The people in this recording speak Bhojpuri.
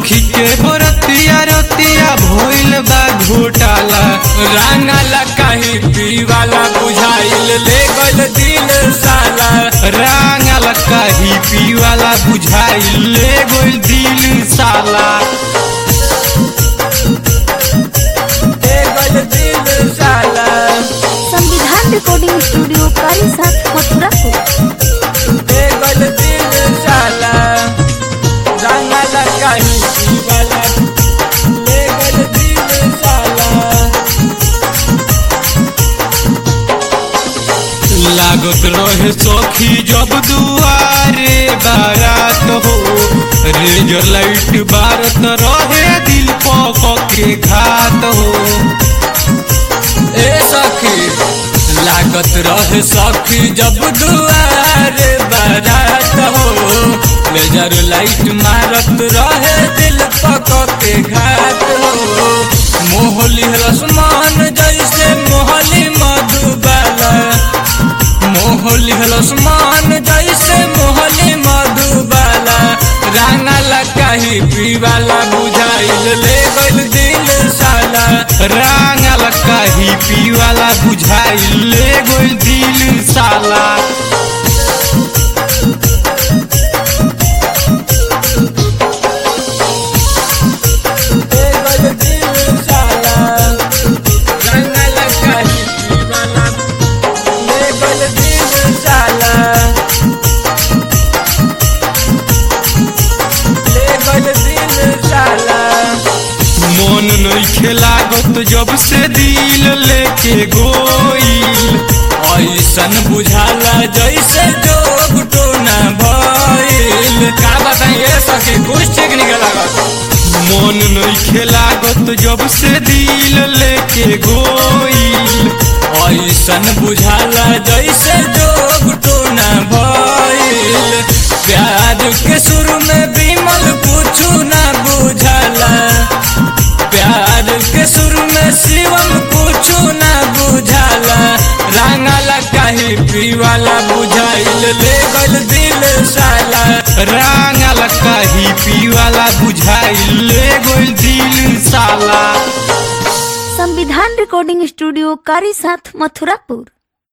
देखी के बरतिया रतिया भइल बा घोटाला रांगला कहीं पीवाला बुझाइल ले गल दिल साला रांगल काही पीवाला बुझाइल ले गोल दिल साला ले गल दिल साला संविधान रिकॉर्डिंग स्टूडियो कारी साथ मथुरा को ले गल दिल साला रांगला कहीं पीवाला ले गल दिल साला लागत रहे सखी जब दुआरे बारात हो रेंजर लाइट बारत रहे दिल पक के घात हो ए सखी लागत रहे सखी जब दुआरे बारात हो लेजर लाइट मारत रहे दिल पक के घात हो मोहली रसमान जैसे मोहली मधुबाला मोहली रसमान जैसे मोहली मधुबाला रांगला कहीं पीवाला बुझाइल ले गल दिल साला रांगल काही पीवाला बुझाइल ले गोल दिल साला ले गल दिल साला रांगला कहीं पीवाला ले गल दिल साला ले गल दिल साला मन नइखे लागत जब से दिल लेके गोइल ऐसन बुझाला जैसे जोग टोना भइल का बताइए सखी कुछ ठीक नहीं लागत मन नइखे लागत जब से दिल लेके गोइल ऐसन बुझाला जैसे जोग टोना भइल प्यार के शुरू में बिमल कुछ ना बुझाला प्यार के शुरू में शिवम कुछ ना बुझाला रांगला कहीं पीवाला बुझाइल ले गल दिल साला रांगल काही पीवाला बुझाइल ले गोल दिल साला संविधान रिकॉर्डिंग स्टूडियो कारी साथ मथुरापुर